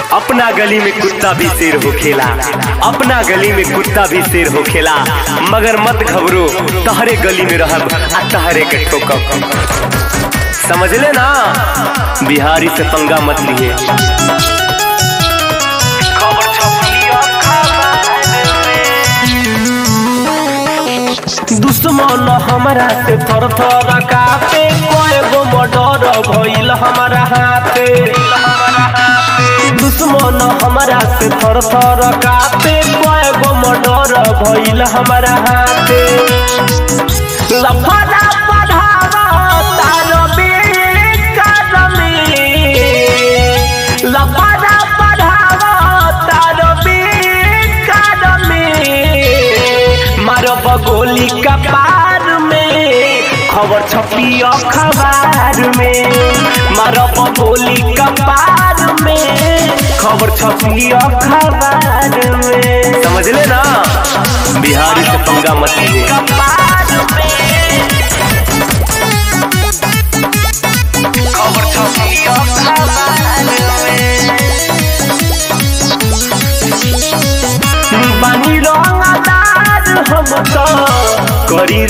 अपना गली में कुत्ता भी शेर होखेला अपना गली में कुत्ता भी शेर होखेला मगर मत घबरो तहरे गली में रहब आ तहरे के ठोकब समझ ले ना बिहारी से पंगा मत लिए दुश्मन हमारा से थर थर कापे कोई गो मर्डर भइल हमारा हाथे दुश्मन हमारा से थर थर कापे कोई गो मर्डर भइल हमारा हाथे लफड़ा पढ़ावा तार बेकार में लफड़ा पढ़ावा तार बेकार में मारब गोली कपार में खबर छपी अखबार में मारब गोली कपार में खबर छपी अखबार में समझ ले ना बिहारी से पंगा मत लीजिए कपार में खबर छपी अखबार में बानी रंगदार हम तो करी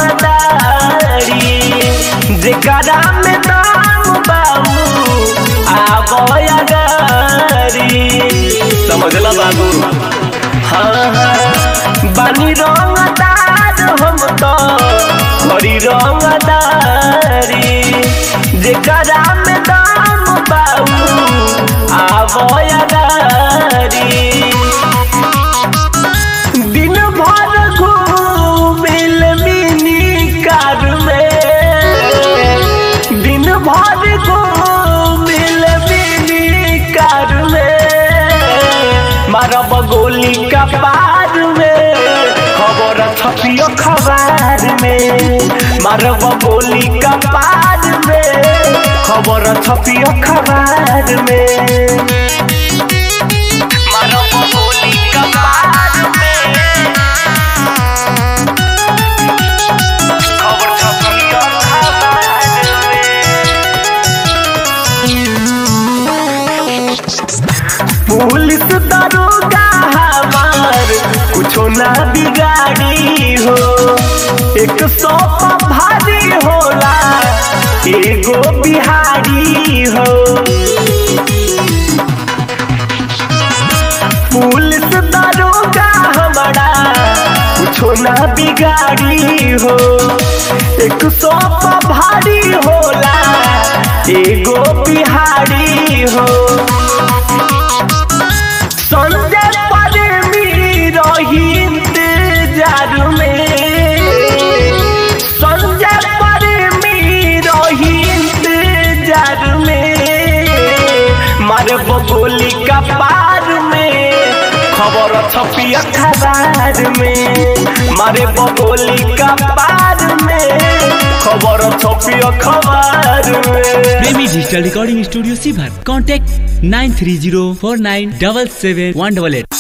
रंगदारी जेकरा में नाम बाबू आबया गारी समझला बाबू हाँ हाँ बानी रंगदार हम तो करी रंगदारी जेकरा में नाम बाबू आबया गारी दिन भर घूमिल मिनी कार में दिन भर घूमिल मिनी कार में मारब गोली का पार में खबर छपियो खबर में मारब गोली का पार में खबर छपियो खबर में मारब गोली का पार में खबर छपियो खबर में पुलिस दरोगा हमार कुछो ना बिगाड़ी हो एक सौ पर भारी होला एगो बिहारी हो पुलिस दरोगा हमारा कुछो ना बिगाड़ी हो एक सौ पर भारी होला एगो बिहारी हो संजय प्रेमी रही इंतजार में संजय प्रेमी रही इंतजार में मारे गोली का पार में खबर छपी अखबार में मारे गोली का पार में खबर छपी अखबार में प्रेमी डिजिटल रिकॉर्डिंग स्टूडियो सीभर contact nine three zero four nine double seven one double at